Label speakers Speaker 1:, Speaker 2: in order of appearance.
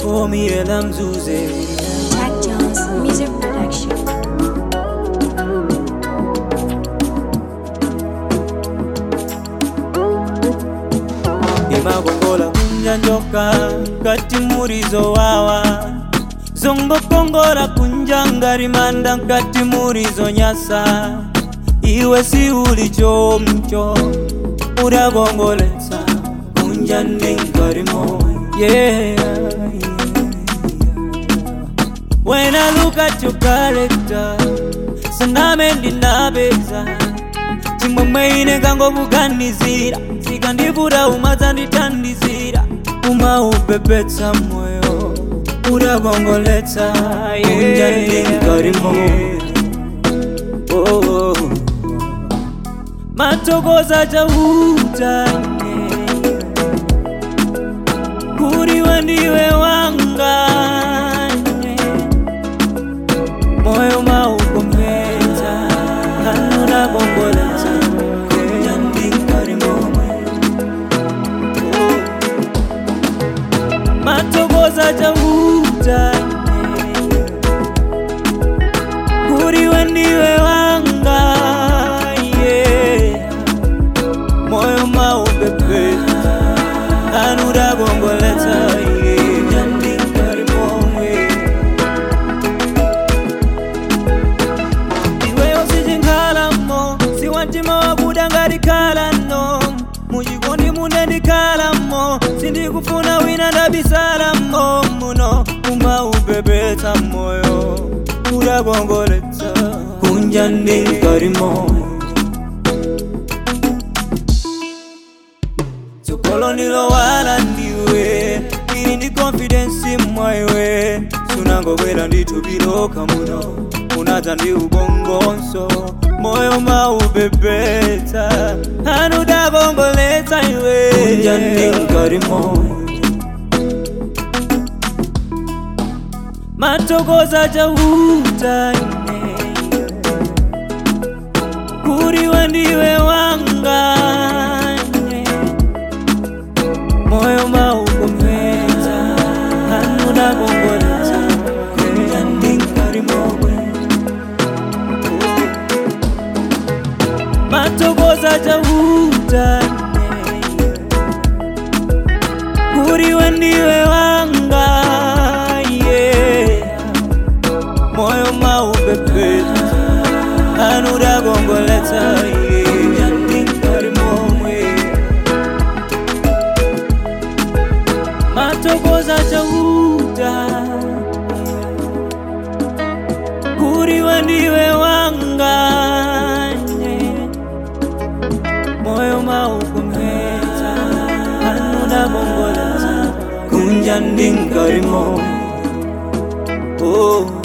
Speaker 1: komiyela mzuze
Speaker 2: Jack Jones Music Production.
Speaker 1: imagongola kunja njoka kati murizo wawa zongokongola kunja ngarimanda nkati murizo nyasa iwe si uli chomcho uragongoletsa kunja ndinkarimo yeah, yeah. When I look at your character Saname ndinabeza chimwemwe ine kangokuganizira sikandivura umadzandithandizira umaupepetsa moyo uragongoletsa kunja ndinkarimo oh, oh. matokoza chautane kuriwe ndiwe wangane moyo maukombedza anuna gongoletsa kunya ndingari momwe matokoza chautane kuriwe ndiwe wanga yeah. moyo maupepeta anura gongoletsa yeah. ndingari momwe iweyo sichinkalamo siwantima wakuda ngatikalano muchikondi mune ndikalamo sindikufuna wina ndabisalamo muno umaupepetsa moyo uragongoletsa kunja ndinkarimo tsogolo ndilowala ndiwe ili ndi konfidensi mwaiwe sunangokwera ndithupiloka muno unadza ndi ubongonso moyo maupepetsa anudakongoletsa iwe kunja ndinkarimo matokoza chautane kuriwe ndiwe wangane moyo maukombedza anuna kongoletsa kunja ndingari momwe matokoza chautane kuriwe ndiwe wanga yeah. moyo maupepetsa anura kongoletsa yeah. ndingari momwe matokoza chauta kuriwe ndiwe wangane moyo maukombedza anuna kongoletsa kunja ndinkarimo oh.